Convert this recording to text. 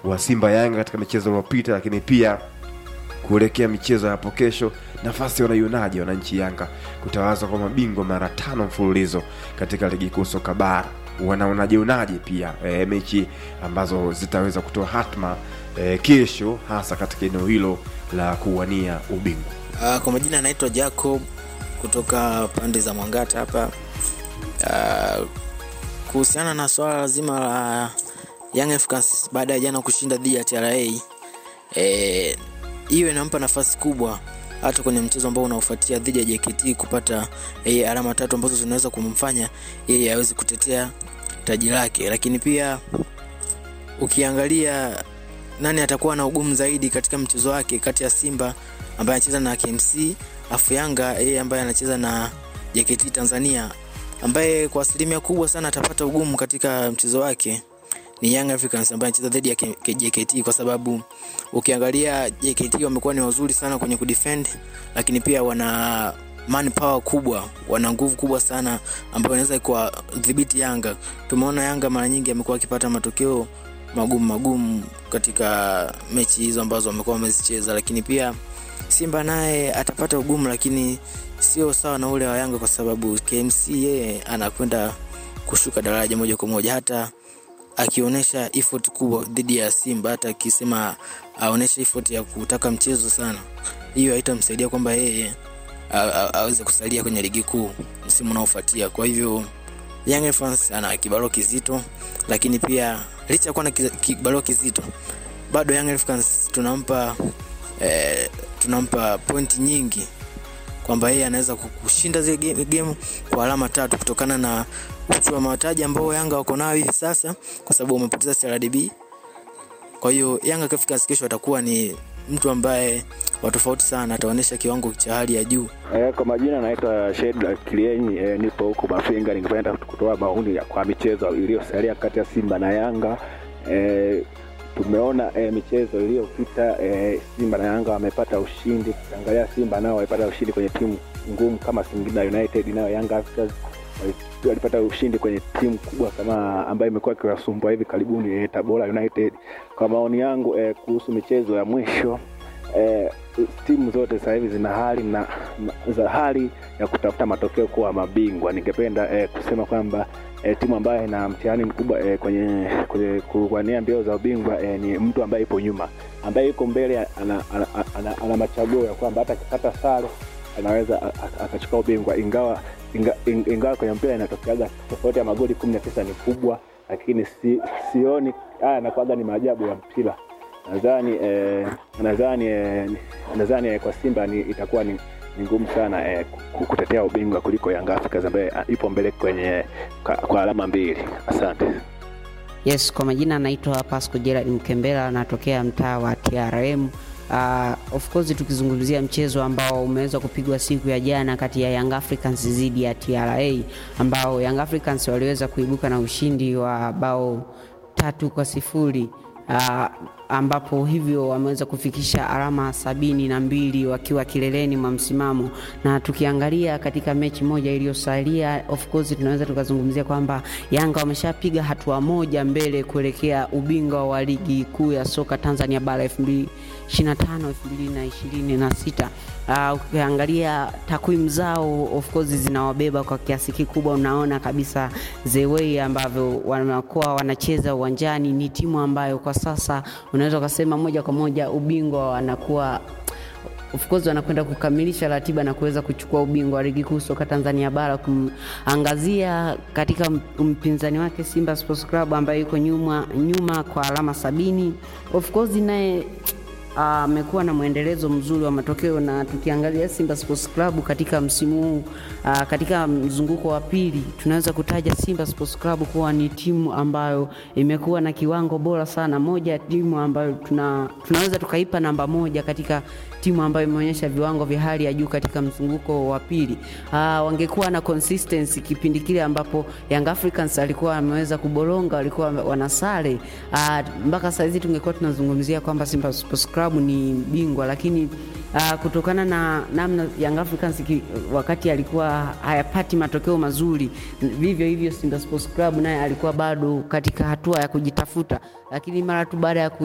wa Simba Yanga katika michezo iliyopita, lakini pia kuelekea michezo ya hapo kesho, nafasi wanaionaje wananchi Yanga kutawazwa kwa mabingwa mara tano mfululizo katika ligi kuu soka bara? Wanaonajeonaje pia e, mechi ambazo zitaweza kutoa hatma e, kesho, hasa katika eneo hilo la kuwania ubingwa? Uh, kwa majina anaitwa Jacob kutoka pande za Mwangata hapa. Uh, kuhusiana na swala zima la Young Africans baada ya jana kushinda dhidi ya TRA eh, hiyo inampa nafasi kubwa hata kwenye mchezo ambao unaofuatia dhidi ya JKT kupata eh, alama tatu ambazo zinaweza kumfanya yeye aweze kutetea taji lake, lakini pia ukiangalia nani atakuwa na ugumu zaidi katika mchezo wake kati ya Simba ambaye anacheza na KMC afu Yanga yeye ambaye anacheza na JKT Tanzania ambaye kwa asilimia kubwa sana atapata ugumu katika mchezo wake ni Young Africans ambaye anacheza dhidi ya K- JKT kwa sababu ukiangalia JKT wamekuwa ni wazuri sana kwenye kudefend, lakini pia wana man power kubwa, wana nguvu kubwa sana ambayo inaweza kuwadhibiti Yanga. Tumeona Yanga mara nyingi amekuwa akipata matokeo magumu magumu katika mechi hizo ambazo wamekuwa wamezicheza, lakini pia Simba naye atapata ugumu, lakini sio sawa na ule wa Yanga kwa sababu KMC yeye anakwenda kushuka daraja moja kwa moja hata akionyesha effort kubwa dhidi ya Simba, hata akisema aoneshe effort ya kutaka mchezo sana, hiyo haitamsaidia kwamba yeye a- a- aweze kusalia kwenye ligi kuu msimu unaofuatia. Kwa hivyo Young Africans ana kibarua kizito, lakini pia licha ya kuwa na ki- kibarua kizito, bado Young Africans tunampa eh, tunampa pointi nyingi kwamba yeye anaweza ku- kushinda zile game, game kwa alama tatu kutokana na uchu wa mataji ambao Yanga wako nayo hivi sasa, kwa sababu wamepoteza CRDB. Kwa hiyo Yanga Africans kesho atakuwa ni mtu ambaye wa tofauti sana, ataonyesha kiwango cha hali ya juu. E, kwa majina naitwa Shedra Kilienyi e, nipo huko Mafinga. Ningependa kutoa maoni ya- kwa michezo iliyosalia kati ya Simba na Yanga. E, tumeona e, michezo iliyopita e, Simba na Yanga wamepata ushindi. Ukiangalia Simba nao walipata ushindi kwenye timu ngumu kama Singida United, nayo Yanga Africans wali- walipata ushindi kwenye timu kubwa kama ambayo imekuwa ikiwasumbua hivi karibuni e, Tabora United. Kwa maoni yangu e, kuhusu michezo ya mwisho eh, timu zote sasa hivi zina hali na, na za hali ya kutafuta matokeo kuwa mabingwa. Ningependa eh, kusema kwamba eh, timu ambayo ina mtihani mkubwa eh, kwenye, kwenye kuwania mbio za ubingwa eh, ni mtu ambaye ipo nyuma, ambaye yuko mbele ana, ana, ana, ana, ana machaguo ya kwamba hata akipata sare anaweza a- a- akachukua ubingwa, ingawa inga, ing- ingawa kwenye mpira inatokeaga tofauti ya magoli kumi na tisa ni kubwa, lakini si, sioni haya nakwaga ni maajabu ya mpira nadhani eh, nadhani eh, nadhani eh, kwa Simba ni, itakuwa ni, ni ngumu sana eh, ku- kutetea ubingwa kuliko Young Africans ambaye ah, ipo mbele kwenye kwa, kwa alama mbili. Asante. Yes, kwa majina anaitwa Pasco Gerard Mkembela, anatokea mtaa wa TRM. Uh, of course tukizungumzia mchezo ambao umeweza kupigwa siku ya jana kati ya Young Africans dhidi ya TRA ambao Young Africans waliweza kuibuka na ushindi wa bao tatu kwa sifuri uh, ambapo hivyo wameweza kufikisha alama sabini na mbili wakiwa kileleni mwa msimamo, na tukiangalia katika mechi moja iliyosalia, of course tunaweza tukazungumzia kwamba Yanga wameshapiga hatua moja mbele kuelekea ubingwa wa ligi kuu ya soka Tanzania bara 2025 2026. Uh, ukiangalia takwimu zao of course zinawabeba kwa kiasi kikubwa. Unaona kabisa the way ambavyo wanakuwa wanacheza uwanjani, ni timu ambayo kwa sasa unaweza ukasema moja kwa moja ubingwa wanakuwa of course wanakwenda kukamilisha ratiba na kuweza kuchukua ubingwa wa ligi kuu soka Tanzania bara, kumangazia katika mpinzani wake Simba Sports Club ambaye yuko nyuma, nyuma kwa alama sabini. Of course naye amekuwa na mwendelezo mzuri wa matokeo na tukiangalia Simba Sports Club katika msimu huu uh, katika mzunguko wa pili tunaweza kutaja Simba Sports Club kuwa ni timu ambayo imekuwa na kiwango bora sana, moja ya timu ambayo tuna, tunaweza tukaipa namba moja katika timu ambayo imeonyesha viwango vya hali ya juu katika mzunguko wa pili. Uh, wangekuwa na consistency kipindi kile ambapo Young Africans alikuwa ameweza kuboronga, walikuwa wanasare uh, mpaka saa hizi tungekuwa tunazungumzia kwamba Simba Sports Club ni bingwa, lakini uh, kutokana na namna Young Africans ki, wakati alikuwa hayapati matokeo mazuri, vivyo hivyo Simba Sports Club naye alikuwa bado katika hatua ya kujitafuta, lakini mara tu baada ya ku